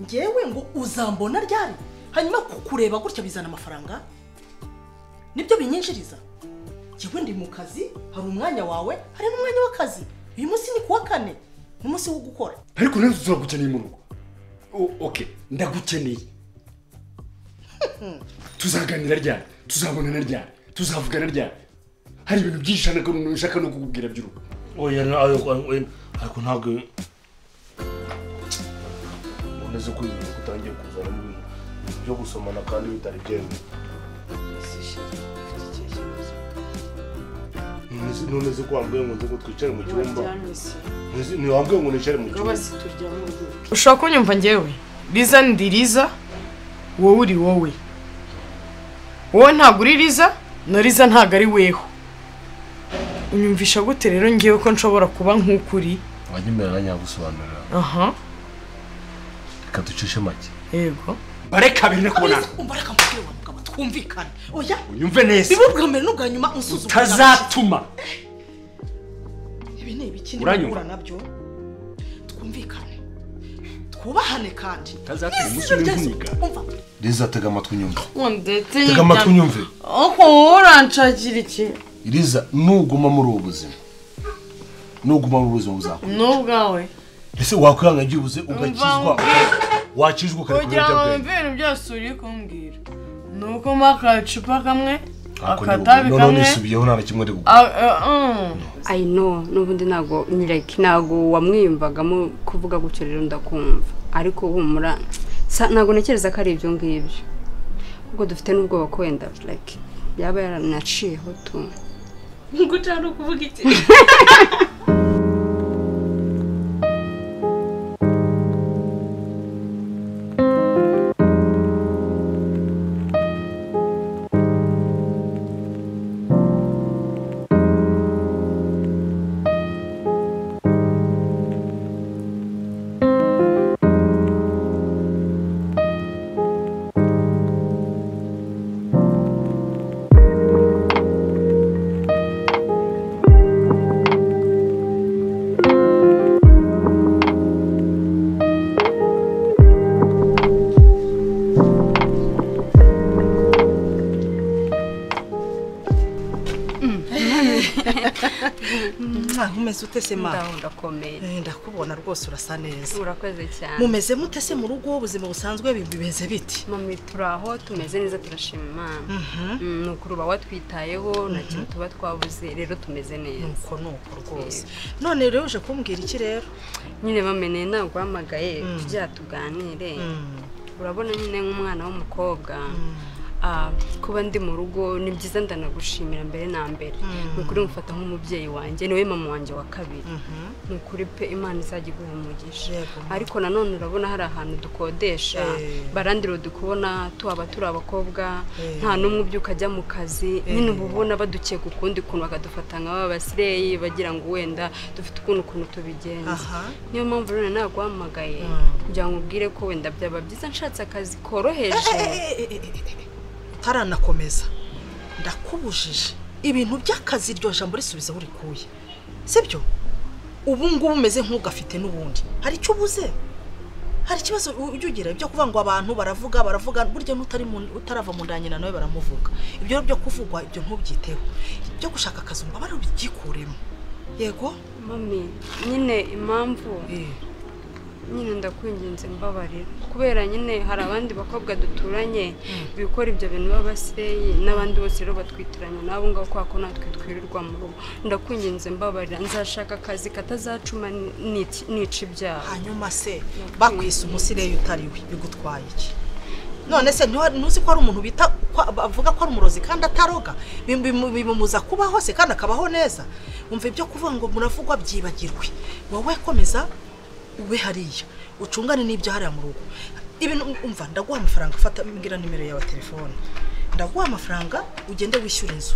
ngewe ngo uzambona ryari hanyuma kukureba gutya bizana amafaranga nibyo binyinjiriza njyewe ndi mu kazi hari umwanya wawe hari n'umwanya w'akazi uyu munsi ni kuwa kane ni umunsi wo gukora ariko rero turagukeneye mu rugo O- oke ndagukeneye tuzaganira ryari tuzabonana ryari tuzavugana ryari hari ibintu byinshi nshaka- nshaka no kukubwira by'urugo oya na- ayo- oya, ariko ntabwo uboneze ko ibi bintu utangiye kuzanamo ibintu byo gusomana kandi bitari byemewe Nonese- nonese ko wambwiye ngo nze ngo twicare mu cyumba Nonese- ntiwambwiye ngo nicare mu cyumba ushobora kunyumva ngewe riza ndi riza wowe uri wowe wowe ntabwo uri riza na riza ntabwo ari weho unyumvisha gute rero ngewe ko nshobora kuba nk'uko uri wajya imbere nyagusobanurira aha reka ducishe make yego bareka abiri no kubonana Alice, umva reka mubwire wa mugabo twumvikane oya unyumve neza bibe ubwa mbere n'ubwa nyuma unsuzuma tazatuma ibi ni ibiki Uranyumva? nibura nabyo twumvikane twubahane kandi Utazatuma N'izina umunsi umwe ryazo- nkunika. umva riza tega amatwi unyumve ndetse tega amatwi unyumve aho uranshakira iki riza nuguma muri ubu buzima nuguma muri ubu buzima buzakora n'ubwawe ese wakwihangagira ubuze ugakizwa wakizwa ukareka kugira ngo ibiyobyabwenge wumve ibintu byose uri kumbwira ni uko mpa akacupa kamwe Ako ni ubu. akatabi noneho kamwe nisubiyeho nta na kimwe ari gukora a- a- mm. ayi no n'ubundi ntabwo nyireke ntabwo wamwiyumvagamo kuvuga gutyo rero ndakumva ariko humura sa- ntabwo ntekereza ko ari ibyo ngibyo ahubwo dufite n'ubwoba ko wenda like yaba yaranaciyeho tu guca ni ukuvuga iki ntaho umeze utese mama ndakomeye Eh, ndakubona rwose urasa neza urakoze cyane mumeze mute se mu rugo ubuzima busanzwe bimeze biti mami turi aho tumeze neza turashima imana Mm, ni ukuri uba watwitayeho nta kintu tuba twabuze rero tumeze neza nuko nuko rwose none rero uje kumbwira iki rero nyine bameneye ntabwo uhamagaye tujya tuganire urabona nyine nk'umwana w'umukobwa ah, kuba ndi mu rugo ni byiza ndanagushimira mbere na mbere ni ukuri mufata nk'umubyeyi wanjye niwe mama wanjye wa kabiri ni ukuri pe imana izajya iguha umugisha Yego, mama. ariko nanone urabona hari ahantu dukodesha Eh. barandiro dukubona tuhaba turi abakobwa Eh. nta n'umwe ubyuka ajya mu kazi nyine uba ubona badukeka ukundi kuntu bakadufata nka ba basireyi bagira ngo wenda dufite ukuntu ukuntu tubigenza aha niyo mpamvu rero naguhamagaye kugira ngo ubwire ko wenda byaba byiza nshatse akazi koroheje taranakomeza ndakubujije ibintu by'akazi iryo jambo risubizaho urikuye sibyo ubu ngubu umeze nk'ugafite n'ubundi hari icyo ubuze hari ikibazo u- ujya ugira byo kuvuga ngo abantu baravuga baravuga burya n'utari mu- utarava mu nda ya nyina nawe baramuvuga ibyo byo kuvugwa ibyo ntubyiteho ibyo gushaka akazi umubare ubigikuremo yego mami nyine impamvu nyine ndakwinginze mbabarira kubera nyine hari abandi bakobwa duturanye bikora ibyo bintu b'abasireyi n'abandi bose rero batwitiranya n'abo ngabo kubera ko natwe twirirwa mu rugo ndakwinginze mbabarira nzashaka akazi katazacuma nici- nica ibyaha hanyuma se bakwise umusireyi utari we bigutwaye iki none se ntiwa- ntuzi ko hari umuntu bita ko- bavuga ko ari umurozi kandi ataroga Bim- bim- bimumuza kubaho se kandi akabaho neza umva ibyo kuvuga ngo muravugwa byibagirwe wowe komeza ube hariya ucungane n'ibyo hariya mu rugo ibintu umva ndaguha amafaranga fata mbwira nimero yawe ya telefone ndaguha amafaranga ugende wishyura inzu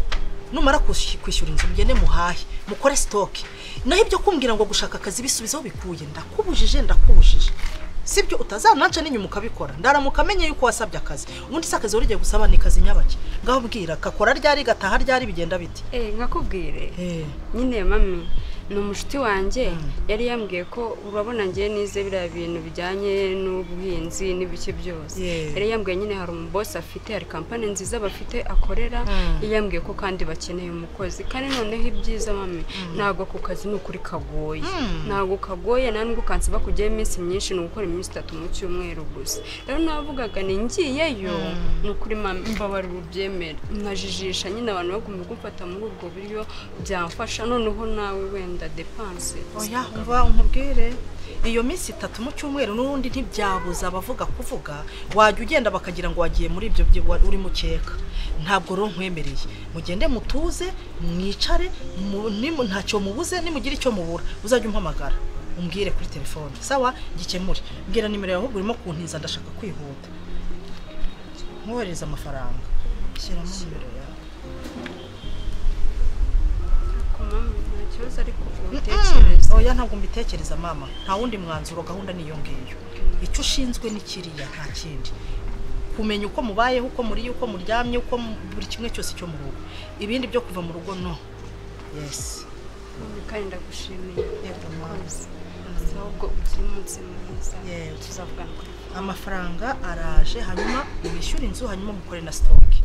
numara kwishy- kwishyura inzu mugende muhahe mukore sitoke naho ibyo kumbwira ngo gushaka akazi bisubizaho bikuye ndakubujije ndakubujije sibyo utazananca n'inyuma ukabikora ndaramuka amenye yuko wasabye akazi ubundi se akazi wari ugiye gusaba ni akazi nyabaki ngaho bwira kakora ryari gataha ryari bigenda bite Eh, nkakubwire nyine mami ni umushuti wanjye yari yambwiye ko urabona ngewe nize biriya bintu bijyanye n'ubuhinzi n'ibiki byose Yeah. yari yambwiye nyine hari umubosi afite hari kampani nziza bafite akorera yambwiye ko kandi bakeneye umukozi kandi noneho ibyiza mami ntabwo ako kazi ni ukuri kagoye ntabwo kagoye nta nubwo kansiba kujyayo iminsi myinshi ni ugukora iminsi itatu mu cyumweru gusa rero navugaga ni ngiyeyo ni ukuri mami mbabarira ubyemera nkajijisha nyine abantu bagomba gufata muri ubwo buryo byamfasha noneho nawe wenda depanse oya umva nkubwire iyo minsi itatu mu cyumweru n'ubundi ntibyabuza abavuga kuvuga wajya ugenda bakagira ngo wagiye muri ibyo byo wa- uri mukeka ntabwo rero nkwemereye mugende mutuze mwicare mu- nimu- ntacyo mubuze nimugire icyo mubura uzajya umpamagara umbwire kuri telefone sawa gikemure mbwira nimero yawe ahubwo urimo kuntiza ndashaka kwihuta nkohereza amafaranga shyiramo nimero yawe ariko mami nta kibazo ariko Mm. utekereza oya ntabwo mbitekereza mama nta wundi mwanzuro gahunda niyo ngiyo icyo ushinzwe ni kiriya nta kindi kumenya uko mubayeho uko muriye uko muryamye uko mu- buri kimwe cyose cyo mu rugo ibindi byo kuva mu rugo no yes mami kandi ndagushimiye Yego, mama. ahubwo ugire umunsi mwiza Yego. tuzavugana kuri amafaranga araje hanyuma mwishyure inzu hanyuma mukore na sitoke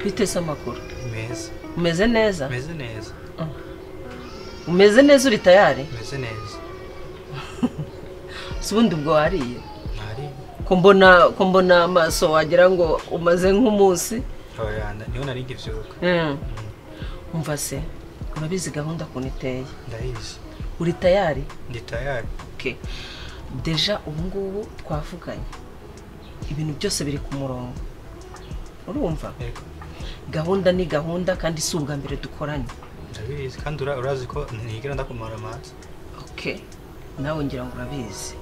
bite se amakuru meza umeze neza meze neza umeze neza uri tayari meze neza si ubundi ubwo wariye ntari ko mbona ko mbona amaso wagira ngo umaze nk'umunsi abayanda niho nari nkibyuka Mm. umva se urabizi gahunda ukuntu iteye ndayizi uri tayari ndi tayari okay. deja ubu ngubu twavuganye ibintu byose biri ku murongo urumva yego gahunda ni gahunda kandi si ubwa mbere dukoranye ndabizi kandi ura- urazi ko ntigera ndakumara amazi okay nawe ngira ngo urabizi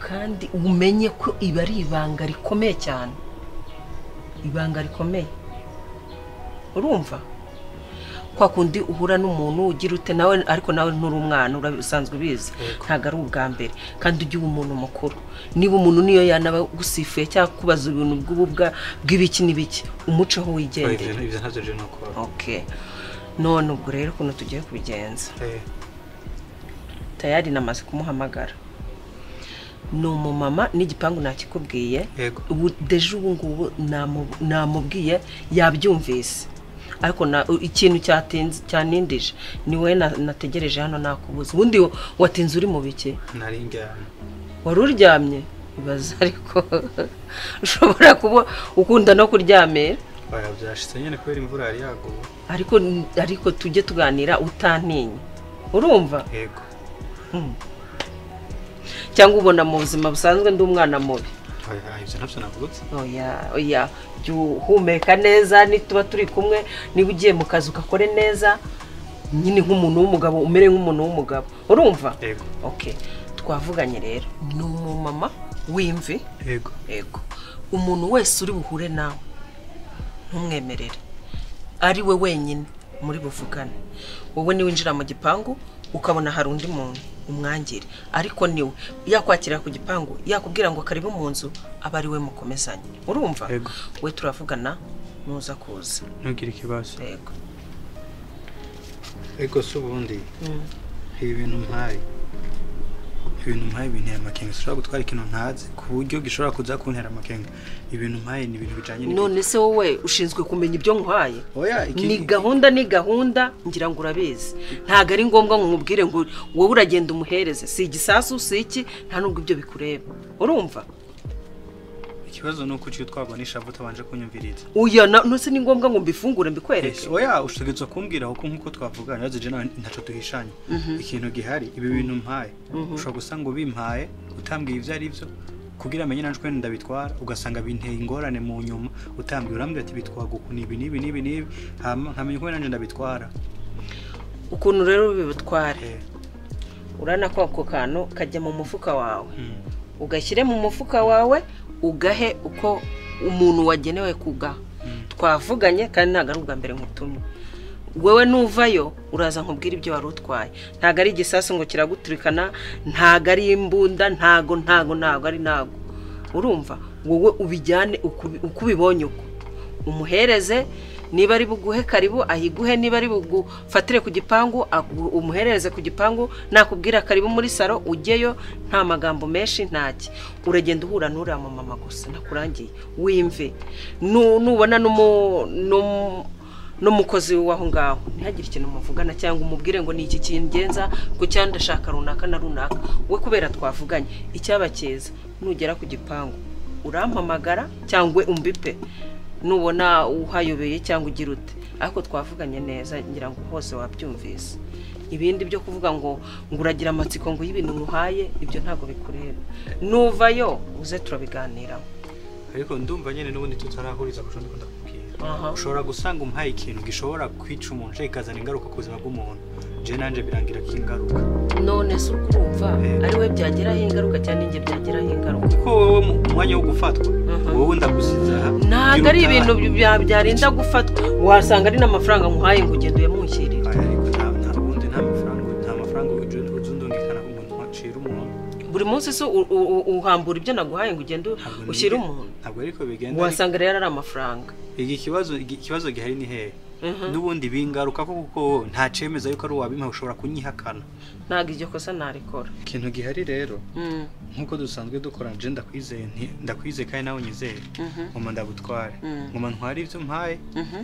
kandi umenye ko ibi ari ibanga rikomeye cyane ibanga rikomeye urumva kwa kundi uhura n'umuntu ugira ute nawe ariko nawe nturi umwana urabi- usanzwe ubizi Yego. ntabwo ari ubwa mbere kandi ujye uba umuntu mukuru niba umuntu niyo yanaba gusifuye cyangwa kubaza ibintu bw'ububwa bw'ibiki n'ibiki umuceho wigendere Ibyo- ibyo ntabyo rero ni ukora okay none ubwo rero ukuntu tugiye kubigenza Eh, tayari namaze kumuhamagara ni umumama n'igipangu nakikubwiye yego ubu deje ubu ngubu namu- namubwiye yabyumvise ariko na- u- ikintu cyatinze cyanindije ni wowe na- nategereje hano nakubuze ubundi wa- watinze uri mu biki nari njyana wari uryamye ibaza ariko ushobora kuba ukunda no kuryamira oya byashitse nyine kubera imvura yari yaguye ariko ariko tujye tuganira utantinya urumva yego cyangwa ubona mu buzima busanzwe ndi umwana mubi oya ibyo ntabyo navutse oya oya jya uhumeka neza nituba turi kumwe niba ugiye mu kazi ugakore neza nyine nk'umuntu w'umugabo umere nk'umuntu w'umugabo urumva yego okay twavuganye rero ni umumama w'imvi yego yego umuntu wese uri buhure nawe ntumwemerere ari we wenyine muri buvugane wowe niwinjira mu gipangu ukabona hari undi muntu umwangire ariko niwe yakwakira ku gipangu yakubwira ngo karibu mu nzu aba ari we mukomezanye urumva Yego. we turavugana nuza kuza ntugire ikibazo yego ariko si ubundi ibi bintu mpaye ibintu mpaye bintera amakenga ushobora gutwara ikintu ntazi ku buryo gishobora kuza kuntera amakenga ibintu mpaye ni ibintu bijyanye n'ibintu none se wowe ushinzwe kumenya ibyo nkuhaye Oya, iki- ni gahunda ni gahunda ngira ngo urabizi ntabwo ari ngombwa ngo nkubwire ngo wowe uragenda umuhereze si igisasu si iki nta nubwo ibyo bikureba urumva ikibazo ni uko uciye utwarwa n'ishavu utabanje kunyumviriza uya na- nose ni ngombwa ngo mbifungure mbikwereke oya ushobora kumbwira kuko nk'uko twavuganye ibibazo jewe nawe ntacyo duhishanye ikintu gihari ibi bintu mpaye ushobora gusa ngo bimpaye utambwiye ibyo ari byo kugira amenye nanjye ukuntu ndabitwara ugasanga binteye ingorane mu nyuma utambwiye urambwira ati bitwaga uku ni ibi n'ibi n'ibi n'ibi hama nkamenya uko nanjye ndabitwara ukuntu rero bibutware Eh, urana ko ako kantu kajya mu mufuka wawe mm. ugashyire mu mufuka wawe ugahe uko umuntu wagenewe kugaha twavuganye kandi ntabwo ari ubwa mbere nkutumye wowe nuvayo uraza nkubwira ibyo wari utwaye ntabwo ari igisasu ngo kiraguturikana ntabwo ari imbunda ntago ntago ntago ari ntago urumva wowe ubijyane uko uko ubibonye uko umuhereze niba ari buguhe karibu ahiguhe niba ari bugufatire ku gipangu agu- umuhereze ku gipangu nakubwira karibu muri salo ujyeyo nta magambo menshi ntaki uragenda uhura n'uriya mumama gusa ndakurangiye wimve Nu- nubona n'umu- n'umu- n'umukozi w'aho ngaho ntihagire ikintu muvugana cyangwa umubwire ngo ni iki kingenza ku cyanda ndashaka runaka na runaka we kubera twavuganye icyaba cyiza nugera ku gipangu urampamagara cyangwa umbipe nubona uhayobeye cyangwa ugira ute ariko twavuganye neza ngira ngo hose wabyumvise ibindi byo kuvuga ngo ngo uragira amatsiko ngo y'ibintu nkuhaye ibyo ntabwo bikureba nuvayo uze turabiganiraho ariko ndumva nyine n'ubundi tutarahuriza ku cyo ndakubwira Aha. ushobora gusanga umuhaye ikintu gishobora kwica umuntu kikazana ingaruka ku buzima bw'umuntu je nanje birangira ko ingaruka none se urumva ari we byagiraho ingaruka cyangwa ninjye byagiraho ingaruka kuko wowe mu mwanya wo gufatwa wowe ndagusize aha ntabwo ari Biruta- ibintu bya- byarinda gufatwa wasanga ari n'amafaranga nkuhaye ngo ugende uyamunshyirire Aya, ariko nta nta ubundi nta mafaranga nta mafaranga ujya ujya undungikana ku muntu wacira umuntu buri munsi se u- u- u- uhambura ibyo naguhaye ngo ugende Ntabwo ni- ushyire umuntu ntabwo ariko bigenda wasanga rero ari amafaranga iki ikibazo iki- ikibazo gihari ni hehe n'ubundi bingaruka ko kuko wowe nta cemeza yuko ari uwabimpa ushobora kunyihakana ntabwo iryo kosa narikora ikintu gihari rero Mm, nk'uko dusanzwe dukora nje ndakwizeye nti ndakwizeye kandi nawe unyizere ngoma ndagutware Mhm. ngoma ntware ibyo mpaye mhm.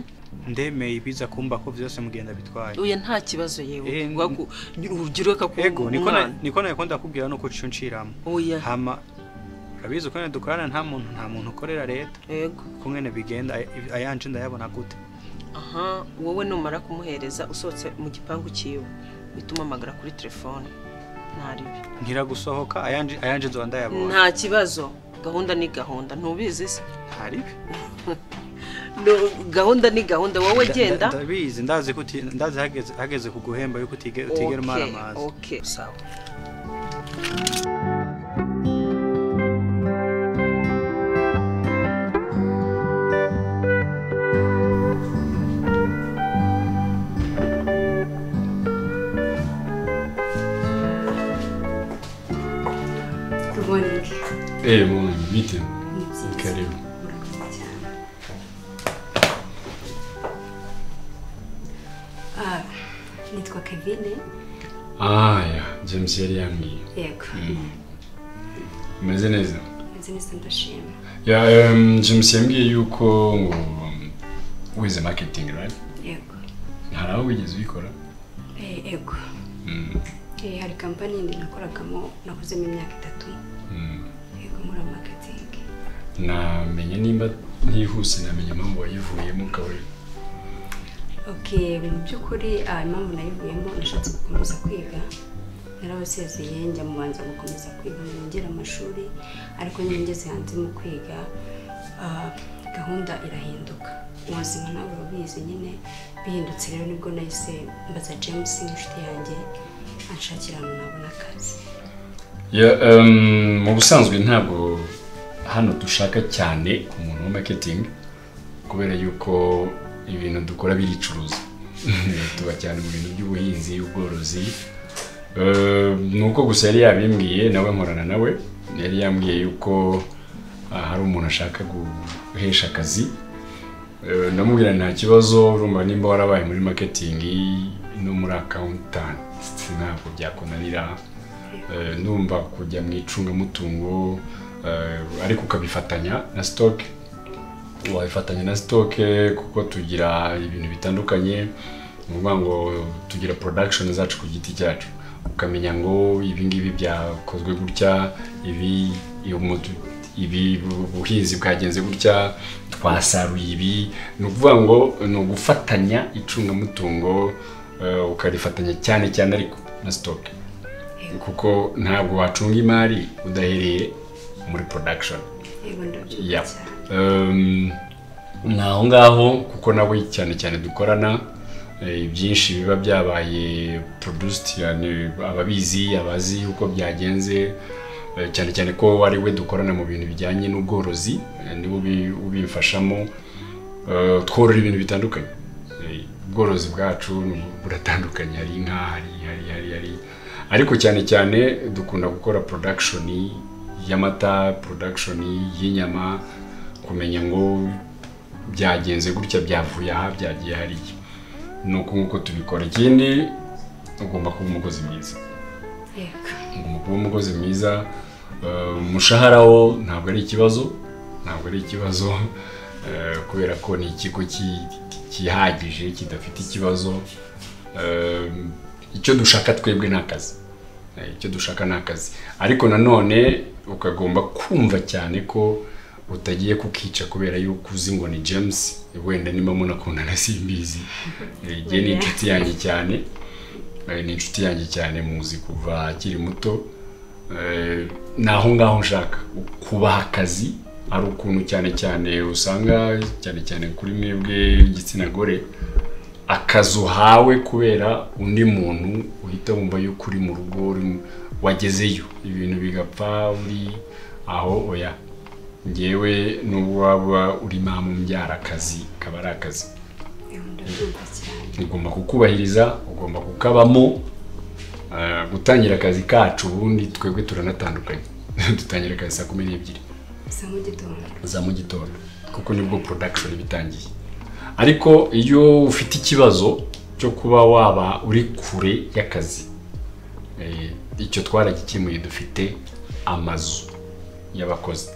ndemeye ibiza kumba ko byose mugenda bitwaye oya nta kibazo yewe Eh, waku- urubyiruko ego akakubwira niko na- umwana niko nawe kunda kukubwira nuko uciye unciramo oya hama urabizi ko nyine dukorana nta muntu nta muntu ukorera leta yego ko mwene bigenda aya- ayanje ndayabona gute aha wowe numara kumuhereza usohotse mu gipangu cyiwe uhita umamagara kuri telefone ntaribi nkira gusohoka ayanje ayanje nzoba ndayabona nta kibazo gahunda ni gahunda ntubizi se ntaribi No, gahunda ni gahunda wowe Nda- genda nda- ndabizi ndazi ko uti- ndazi hageze hageze kuguhemba yuko utige- utigera umara amazi okay sawa kuboneke Eh, mwana, bite? ni byiza Karibu. Murakoze cyane. Ah, nitwa kevine Ah, ya, James yari yambwiye. yego Umeze neza? nzi neza ndashima Ya, um, James yambwiye yuko ngo um, wize marketing, right? yego Ntaraho wigeze ubikora? Eh, yego Mm. Eh, hari kampani yindi nakoragamo nakozemo imyaka itatu Mm. yego muri marketing namenye nimba ntihuse namenye impamvu wayivuyemo ukaba uri okay mu by'ukuri ah, impamvu nayivuyemo nashatse gukomeza kwiga narabasezeye njya mu banza gukomeza kwiga ngo nongere amashuri ariko nyine ngeze hanze mu kwiga ah, gahunda irahinduka ubuzima nawe urabizi nyine bihindutse rero nibwo nahise mbaza james inshuti yanjye anshakira ahantu nabona akazi Ya, em, mu busanzwe ntabwo hano dushaka cyane umuntu wa marketing kubera yuko ibintu dukora biricuruza tuba cyane mu bintu by'ubuhinzi ubworozi Eh, ni uko gusa yari yabimbwiye nawe nkorana nawe yari yambwiye yuko ah, hari umuntu ashaka guhesha akazi Eh, ndamubwira nta kibazo urumva nimba warabaye muri marketing no muri accountant ntabwo byakunanira Eh, ndumva kujya mu icungamutungo eh, ariko ukabifatanya na stock wabifatanya na stock kuko tugira ibintu bitandukanye ni ukuvuga ngo tugira production zacu ku giti cyacu ukamenya ngo ibi ngibi byakozwe gutya ibi iyo mutu- ibi bu- buhinzi bwagenze gutya twasaruye ibi ni ukuvuga ngo ni ugufatanya icungamutungo eh, ukarifatanya cyane cyane ariko na stock kuko ntabwo wacunga imari udahereye muri production yego ndabyumva Yeah. cyane Um, ni aho ngaho kuko nawe cyane cyane dukorana eh, byinshi biba byabaye produced yani ababizi abazi uko byagenze eh, cyane cyane ko ari we dukorana mu bintu bijyanye n'ubworozi eh, niwe ubi- ubimfashamo Eh, tworora ibintu bitandukanye Eh, ubworozi bwacu ni- buratandukanye hari inka hari hari hari hari ariko cyane cyane dukunda gukora production y'amata production y'inyama kumenya ngo byagenze gutya byavuye aha byagiye hariya ni uku nguko tubikora ikindi ugomba kuba umukozi mwiza yego ugomba kuba umukozi mwiza eh, umushahara wo ntabwo ari ikibazo ntabwo ari ikibazo eh, kubera ko ni ikigo ki- cyihagije kidafite ikibazo Eh, icyo dushaka twebwe ni akazi Eh, icyo dushaka ni akazi ariko nanone ukagomba kumva cyane ko utagiye kukica kubera yuko uzi ngo ni james wenda niba munakundana simbizi Eh, igihe ni inshuti yanjye cyane Eh, ni inshuti yanjye cyane muzi kuva akiri muto Eh, ni aho ngaho nshaka kubaha akazi hari ukuntu cyane cyane usanga cyane cyane kuri mwebwe igitsina gore akazi uhawe kubera undi muntu uhita wumva yuko uri mu rugo uri mu- wagezeyo ibintu bigapfa uri aho oya ngewe n'ubwo waba uri mama umbyara akazi kaba ari akazi ndabyumva cyane ugomba kukubahiriza ugomba kukabamo eh, gutangira akazi kacu ubundi twebwe turanatandukanye dutangira akazi saa kumi n'ebyiri gusa mu gitondo za mu gitondo kuko nibwo production iba itangiye ariko iyo ufite ikibazo cyo kuba waba uri kure y'akazi eh, icyo twaragikemuye dufite amazu y'abakozi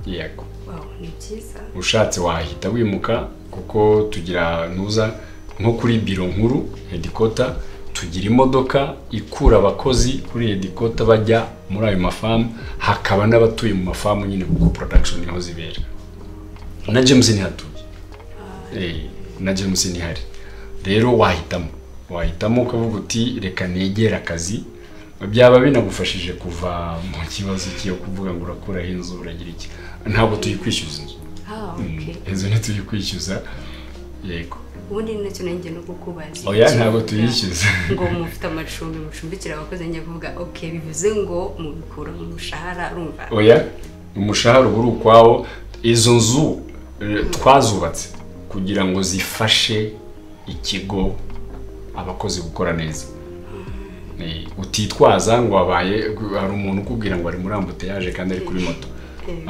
yego wawe ni byiza ushatse wahita wimuka kuko tugira nuza nko kuri biro nkuru hedikota tugira imodoka ikura abakozi kuri hedikota bajya muri ayo mafamu hakaba n'abatuye mu mafamu nyine kuko production niho zibera na james ntihatuye Eh, na james ntihari rero wahitamo wahitamo ukavuga uti reka negere akazi byaba binagufashije kuva mu kibazo cyo kuvuga ngo urakuraho inzu uragira iki ntabwo tuyikwishyuza inzu ah okay inzu ntituye kwishyuza yego ubundi ni nacyo nanjye no kukubaza oya ntabwo tuyishyuza ngo mufite amacumbi mucumbikira abakozi njya kuvuga ok bivuze ngo mubikura mu mushahara urumva oya umushahara uba uri ukwawo izo nzu eh, twazubatse kugira ngo zifashe ikigo abakozi gukora neza Eh, utitwaza ngo wabaye hari umuntu ukubwira ngo ari muri ambutiyaje kandi ari kuri moto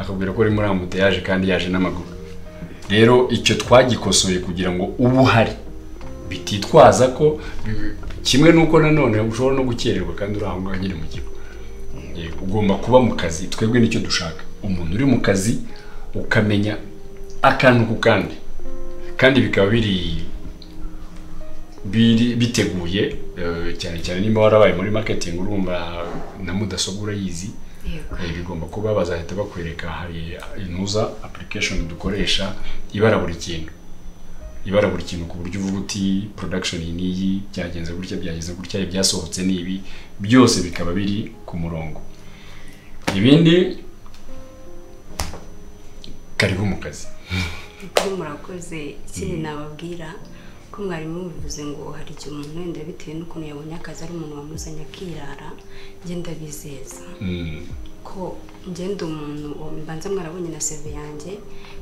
akabwira ko ari muri ambutiyaje kandi yaje n'amaguru rero icyo twagikosoye kugira ngo ubu uhari bititwaza ko kimwe n'uko nanone ushobora no gukererwa kandi uri aho ngaho nyine mu kigo Eh, ugomba kuba mu kazi twebwe nicyo dushaka umuntu uri mu kazi ukamenya akantu ku kandi kandi bikaba biri biri biteguye eh, cyane cyane niba warabaye muri marketing urumva na mudasobwa urayizi yego Eh, bigomba kuba bazahita bakwereka hari inuza application dukoresha ibara buri kintu ibara buri kintu ku buryo uvuga uti production iyi n'iyi byagenze gutya byagenze gutya ibyasohotse ni ibi byose bikaba biri ku murongo ibindi karibu mu kazi kuko murakoze ikindi nababwira ko mwarimu bivuze ngo hari igihe umuntu wenda bitewe n'ukuntu yabonye akazi ari umuntu wamuzanye akirara ngenda bizeza Mm, ko ngenda umuntu mbanza mwarabonye na seve yanjye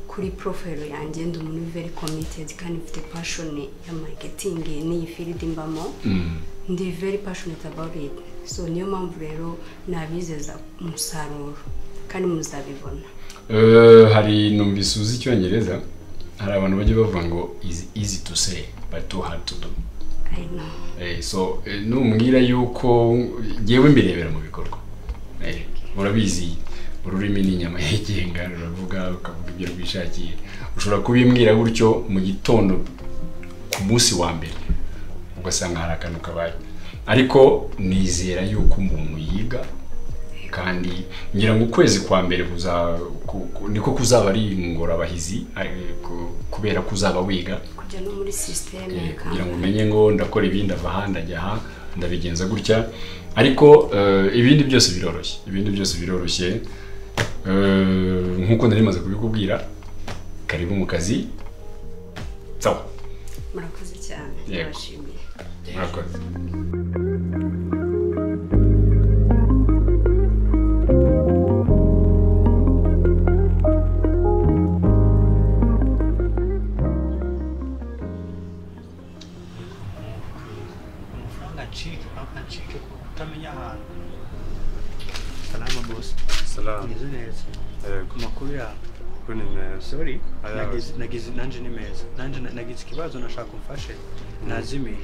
kuri porofayiro yanjye ndi umuntu very committed kandi mfite pashoni ya mariketingi n'iyi firidi mbamo mm, ndi very passionate about it so niyo mpamvu rero nabizeza umusaruro kandi muzabibona eh, hari numvise uzi icyongereza hari abantu bajya bavuga ngo is easy to say but too hard to do I know. Eh, so eh, numbwira yuko ngewe mbirebera mu bikorwa Eh, murabizi ururimi ni inyama yigenga ruravuga ukavuga ibyo rwishakiye ushobora kubimbwira gutyo mu gitondo ku munsi wa mbere ugasanga hari akantu kabaye ariko nizera yuko umuntu yiga kandi ngira ngo ukwezi kwa mbere kuza ku- ku- niko kuzaba ari ingorabahizi eh, ku- kubera ko uzaba wiga kujya no muri sisiteme Eh, ya kugira ngo kampani umenye ngo ndakora ibi ndava aha ndajya aha ndabigenza gutya ariko eh, ibindi byose biroroshye ibindi byose biroroshye Eh, nk'uko nari maze kubikubwira karibu mu kazi sawa murakoze cyane Yego. ndabashimiye murakoze amafaranga acike banki acike ku kutamenya ahantu salama bose Salamu. meze neza Yego. ku makuru yawe kuko ni meza sorry Ayawe. nagize- nagize nanjye ni meza nanjye na- nagize ikibazo nashaka umfashe nazimiye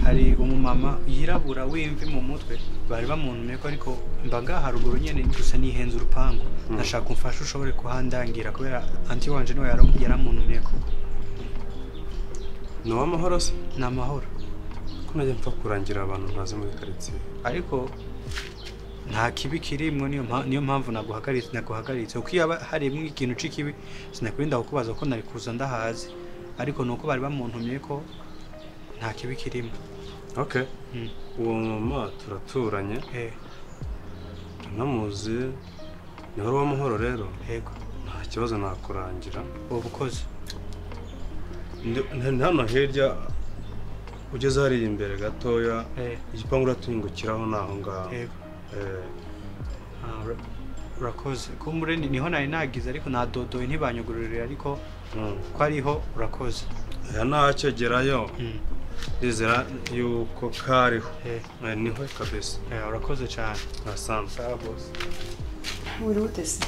hari umumama yirabura w'imvi mu mutwe bari bamuntumye ko ariko mbaga haruguru nyine gusa nihenze urupangu nashaka umfashe ushobore kuhandangira kubera anti wanje niwe yara- yaramuntumye ko ni uw'amahoro se ni amahoro ko najya mpfa kurangira abantu ntazi muri karitsiye ariko nta kibi kirimo niyo mpa- niyo mpamvu naguhagaritse naguhagaritse uko yaba harimo ikintu c'ikibi sinakurinda kukubaza ko nari kuza ndahazi ariko nuko bari bamuntumye ko nta kibi kirimo okay Mm. uwo mama turaturanye eh namuzi ni wari uw'amahoro rero yego nta kibazo nakurangira ubu bukozi Ndi- ni hano hirya ugeze hariya imbere gatoya eh igipangu uratuyungukiraho ni aho ngaho yego Eh, Ah, ura- urakoze kumure ni- niho nari nagize ariko nadodoye ntibanyugururire ariko mm. ko ariho urakoze aya ntakegerayo Mm, ndizera yuko kariho eh Eh, niho kabisa eh, urakoze cyane nasanze Uri utese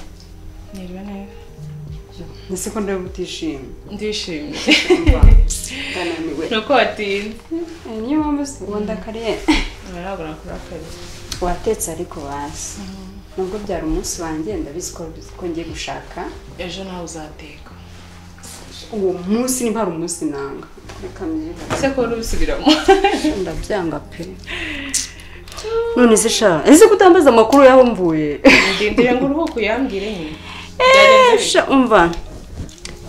niriwe neza ndetse ko ndeba utishimye ndishimye ndananiwe nuko watinze niyo mpamvu se ubundi akariye ntarabona kuri akari watetse ariko bazi nubwo byari umunsi wanjye ndabizi ko ko ngiye gushaka ejo nawe uzateka uwo munsi niba hari umunsi nanga reka mbyibuke. ese ko wari ubisubiramo ndabyanga pe none se sha ese ko utambaza amakuru yaho mvuye ndindire ngo uruhuke uyambwire nyine sha umva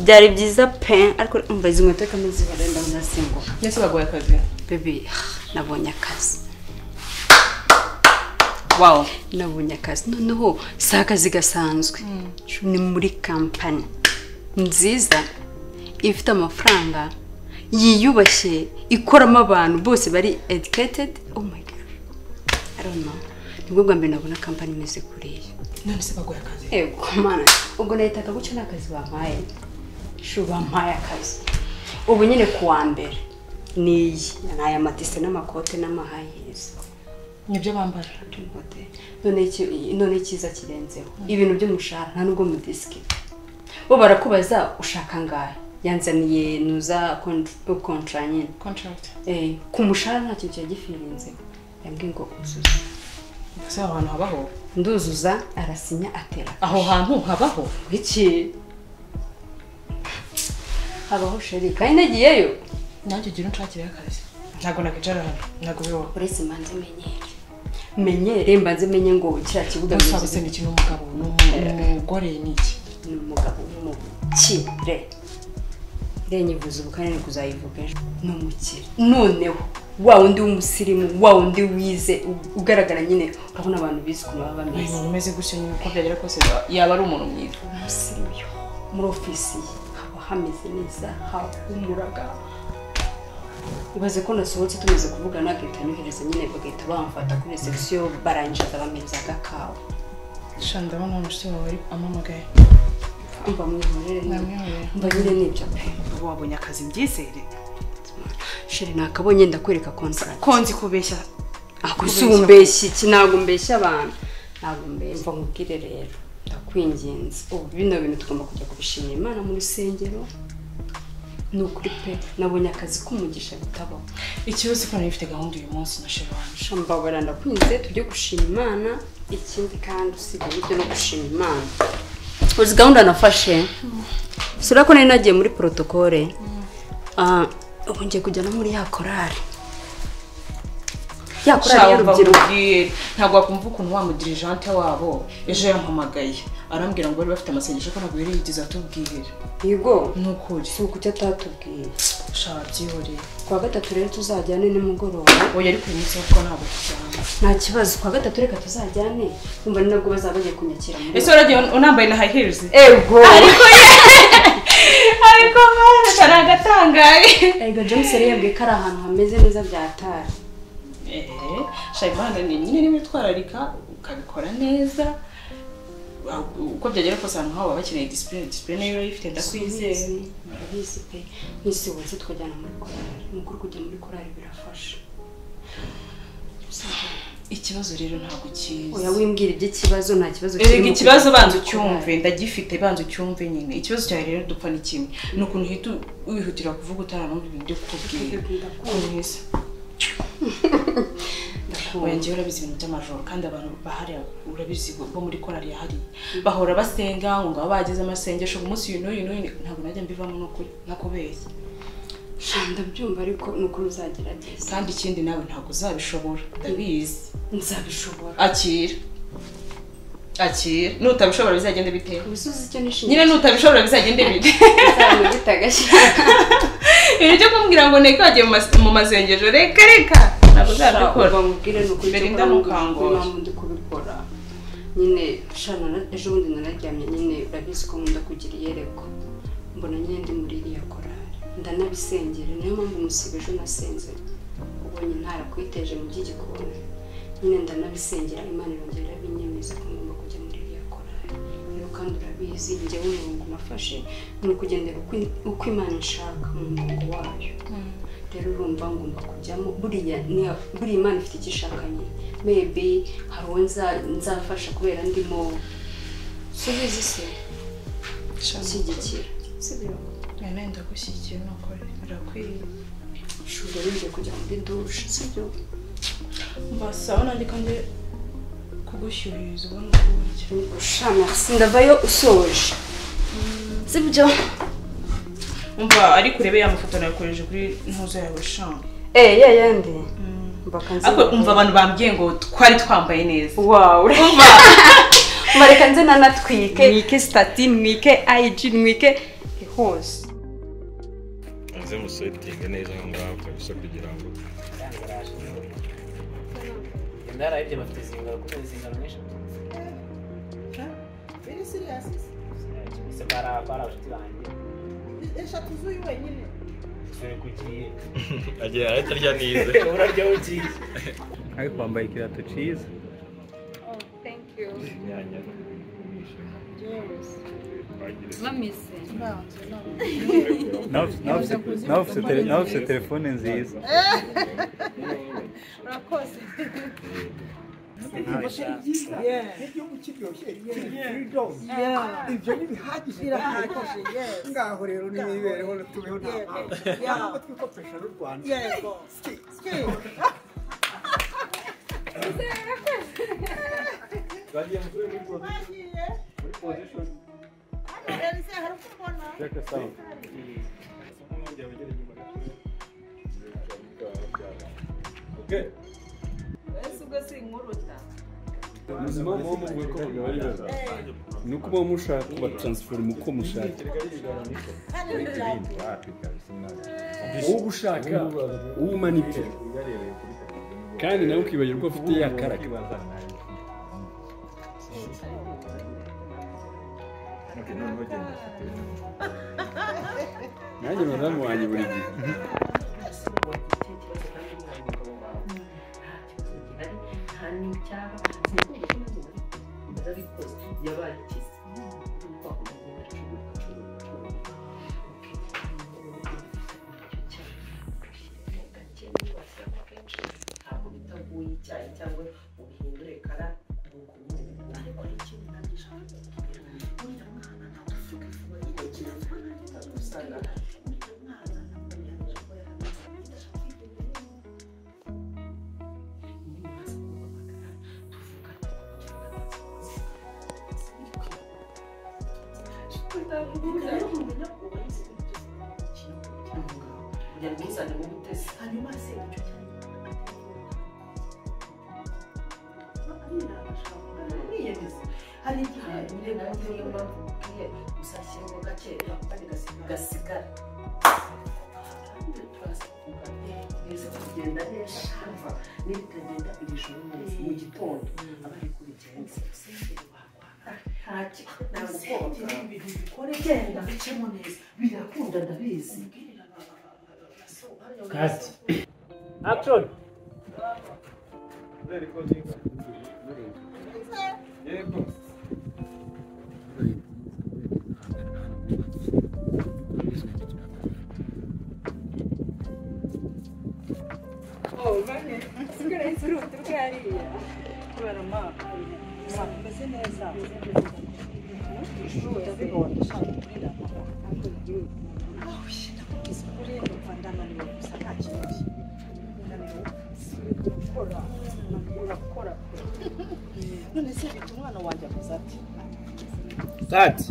byari byiza pe ariko umva izi nkweto reka ntizibarenda ndazinguka mbese baguha akazi bebe nabonye akazi wow nabonye akazi noneho si akazi gasanzwe ni muri kampani nziza ifite amafaranga yiyubashye ikoramo abantu bose bari educated oh my god i don't know nibwo bwa mbere nabona kampani imeze kuriya none se baguha akazi ego mana ubwo nahitaga gutyo nta kazi bampaye shu bampaye akazi ubu nyine ku wa mbere ni iyi ni aya matise n'amakote n'amahayirizi nibyo bambara Hotel. none iki- none icyiza kirenzeho ibintu by'umushahara nta nubwo mudisike bo barakubaza ushaka ngahe yanzaniye nuza kontra nyine contract Eh, ku mushahara nta kintu cyagifirinze yambwiye ngo uzuza mbese aho hantu habaho nduzuza arasinya atera aho hantu habaho iki habaho sheri kandi nagiyeyo nanjye ugira unshakire akazi ntabwo nakwicara hano ntabwo bibaho uretse mbanze menyere menyere mbanze menye ngo kiriya kibuga gusa kimeze gusa ni iki ni umugabo ni umu- ni umugore ni iki gute? ni umugabo w'umukire irenyivuza ubu kandi ni kuzayivuga ejo ni umukire noneho wa wundi w'umusirimu wa wundi wize u- ugaragara nyine urabona abantu bize ukuntu baba uyu bameze muntu umeze gutya nyine uko byagera kose yaba ari umuntu mwiza umusirimu yo muri ofisi ye haba hameze neza hahumuraga ibaze ko nasohotse tumaze kuvugana agahita anyohereza nyine bagahita bamfata kuri reception barangiza bameza agakawa sha ndabona umusore wawe ari- amamagaye mba mwihorere namwemerera mba nyine nibyo pe ubu wabonye akazi mbyizere sheri nakabonye ndakwereka contract ko nzi kubeshya ako si umbeshya iki ntabwo mbeshya abantu ntabwo mbeshya mva nkubwire rero ndakwinginze ubu bino bintu tugomba kujya kubishimira imana mu rusengero ni ukuri pe nabonye akazi k'umugisha bitabaho ikibazo ko nari mfite gahunda uyu munsi na sheri wanjye shambabara ndakwinze tujye gushima imana ikindi kandi usigaye ibyo no gushima imana uzi gahunda nafashe sura ko nari nagiye muri porotokole Ah, ubu ngiye kujya no muri ya korari ya korari y'urubyiruko nkubwiye ntabwo wakumva ukuntu wa mudirigente wabo ejo yampamagaye arambwira ngo bari bafite amasengesho ko ntabwo yari yigeze atubwirira yego ni ukuri si ukucyo atatubwiye shaba byihoreye kuwa gatatu rero tuzajyane nimugoroba oya ariko uyu munsi kuko ntabwo tujyana nta kibazo kuwa gatatu reka tuzajyane kumva ni nabwo bazaba bagiye kunyakira muri ese waragiye unambaye na hayi hirizi ego ariko mwana kari agatangaye ego james yari yabwiye ko ari ahantu hameze neza byatari eee shayimana ni nyine niba witwararika ukabikora neza uko byagera kose ahantu haba bakeneye disipurine disipurine niba uyifite ndakwizeye ndabizi pe nk'isi wese twajyana muri korari ni ukuri kujya muri korari birafasha ikibazo rero ntabwo oya ukizi wimbwira iby'ikibazo nta kibazo erega mu ikibazo kugura banza icyo ucyumve ukora. ndagifite banza ucyumve nyine ikibazo cyawe rero dupfa ni kimwe ni ukuntu uhita wihutira kuvuga utaranumva ibintu byo kukubwira mwiza oya njyewe urabizi ibintu by'amajoro kandi abantu bahari urabizi bo muri korari ya hariya bahora basenga ngo ngo baba bageze amasengesho umunsi uyu n'uyu n'uyu ntabwo najya mbivamo n'ukuri nakubeshya ndabyumva ariko ni uko uzagerageza kandi ikindi nawe ntabwo uzabishobora ndabizi nzabishobora akira akira nutabishobora bizagende bite ubisubizo icyo nyine nishimiye nutabishobora bizagende bite ntabwo bitagashya ibintu byo kumbwira ngo nteko yagiye mu mas- mu masengesho reka reka ntabwo uzabikora bamubwire ni ukuri Mbere cyo inda kurambuza mukangura. impamvu ndi kubikora nyine shana na- ejo bundi nararyamye nyine urabizi ko nkunda kugira iyerekwa mbona nyine ndi muri iriya korari ndanabisengera niyo mpamvu musiba ejo nasenze ubonye ntarakwiteje mu by'igikoni nyine ndanabisengera imana irongera irabinyemeza ko ngomba kujya muri iriya korari rero kandi urabizi njyewe umurongo nafashe ni ukugendera uko- uko imana ishaka mu murongo wayo rero urumva ngomba kujyamo buriya niya- buriya imana ifite icyo ishaka nyine maybe hari uwo nza- nzafasha kubera ndimo subizi se gushyigikira sibyo none ndagushyigikira nukore birakwiye shuri bigiye kujya muri dushe sibyo mbasaba nanjye kandi kugushyuhiriza ubona ukuntu sha merci ndavayo usoje sibyo umva ariko urebe ya mafoto nakoresheje kuri ntuzo yawe shanga eh ya yandi mbaka ariko umva abantu bambwiye ngo twari twambaye neza wawu umva mbareka nze nanatwike mwike stati mwike ig mwike hose nze musetinge neza aho ngaho kabisa kugira ngo ndararebye bafite zingaro kuko ni zingaro nyinshi ese bara bara abashuti banjye eshatu z'uyu wenyine turi kugiye agiye arahita arya nize urarya ugiye ariko wambaye ikirato cyiza inyanya mamise nawe ufite- nawe ufite- nawe ufite tele- nawe ufite telefone nziza urakoze ibyo ni bihagije birahagije ngaho rero n'imibereho tubeho nta mpamvu ntabwo twikopesha n'u rwanda yego ese ubwo si inkuruta ubuzima muba muvuga ko bugabarira ni uko muba mushaka kubatransforma uko mushaka uwo uba ushaka uwo umanipira kandi nawe ukibagirwa ufite ya karaka nanjye madamu wanjye buri gihe kati action sigara yisurutu nshya hariya kubera umwaka usanga umeze neza urabibona ushaka kurira ahuye nakubwiza ukuri numva ndananiwe gusa nta kibazo ndananiwe gukora ndananiwe gukora kure none se bituma umwana wanjye avuze ati dati